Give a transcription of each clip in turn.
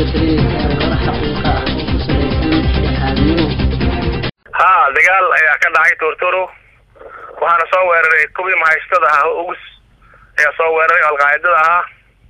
ha dagaal ayaa ka dhacay tortoro waxaana soo weeraray kuwii mahaystada ah ugus ayaa soo weeraray oo alqaacidada ahaa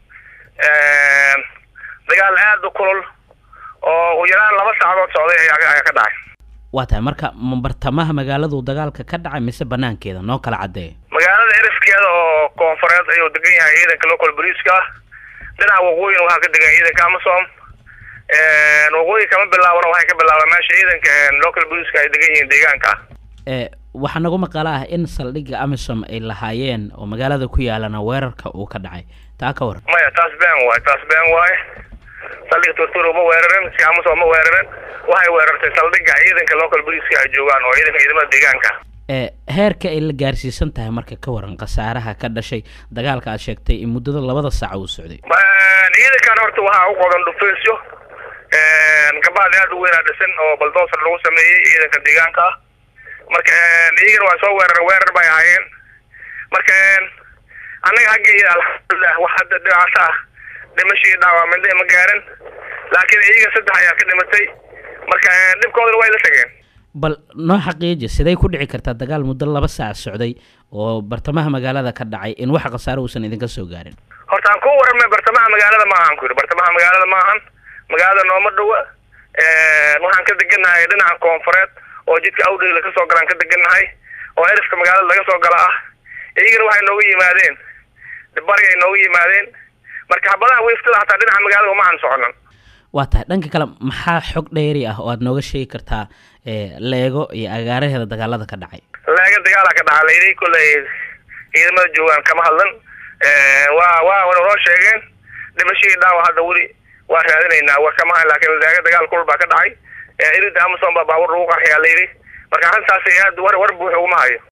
dagaal aada u kulul oo ugu yaraan laba saacadood socday ayaa ayaa ka dhacay waa tahay marka ma bartamaha magaaladu dagaalka ka dhacay mise banaankeeda noo kala caddeeya magaalada erifkeeda oo koonfureed ayuu degan yahay ciidanka local boliiska ah dhinaca waqooyina waxaa ka degan ciidanka amasom waqooyi kama bilaabana waxay ka bilaabaan meesha ciidanka local boliiska ay degan yihiin deegaanka ee waxaa nagu maqala ah in saldhigga amisom ay lahaayeen oo magaalada ku yaalana weerarka uu ka dhacay taa ka waran maya taas been waaye taas been waaye saldhigga tortoro ma weerarin si amasom ma weerarin waxay weerartay saldhigga ciidanka local boliiska ay joogaan oo ciidanka ciidamada deegaanka ee heerka ay la gaarsiisan tahay marka ka waran khasaaraha ka dhashay dagaalka aad sheegtay in muddada labada saaca uu socday ciidankan horta waxaa u qodan dhufeysyo gabaad aad u weynaa dhisan oo baldoosar lagu sameeyey ciidanka deegaanka ah marka iyagana waa soo weerar weerar bay ahaayeen marka annaga xaggeeda alxamdulilah wax hadda dhibaato ah dhimashii dhaawamindhe ma gaarin laakiin iyaga saddex ayaa ka dhimatay marka dhibkoodana way la tageen bal noo xaqiiji siday ku dhici kartaa dagaal muddo laba saac socday oo bartamaha magaalada ka dhacay in wax khasaare uusan idinka soo gaarin horta aan ku warramay bartamaha magaalada ma ahan ku yidhi bartamaha magaalada ma ahan magaalada nooma dhowa waxaan ka degannahay dhinaca koonfureed oo jidka awdhigla ka soo galaan ka degannahay oo erifka magaalada laga soo gala ah iyagana waxay nooga yimaadeen bari ay nooga yimaadeen marka habadaha wiiftada hataa dhinaca magaalada uma aan soconan waa tahay dhanka kale maxaa xog dheeri ah oo aad nooga sheegi kartaa leego iyo agaaraheeda dagaalada ka dhacay leega dagaala ka dhaca layidhi kolley ciidamada joogaan kama hadlan waa waa noo sheegeen dhimashadii dhaawa hadda weli waa raadinaynaa war kama hayn laakiin leega dagaal kulul baa ka dhacay irida amason baa baabuur lagu qarxiyaa layidhi marka arrintaas aad war war buuxa uguma hayo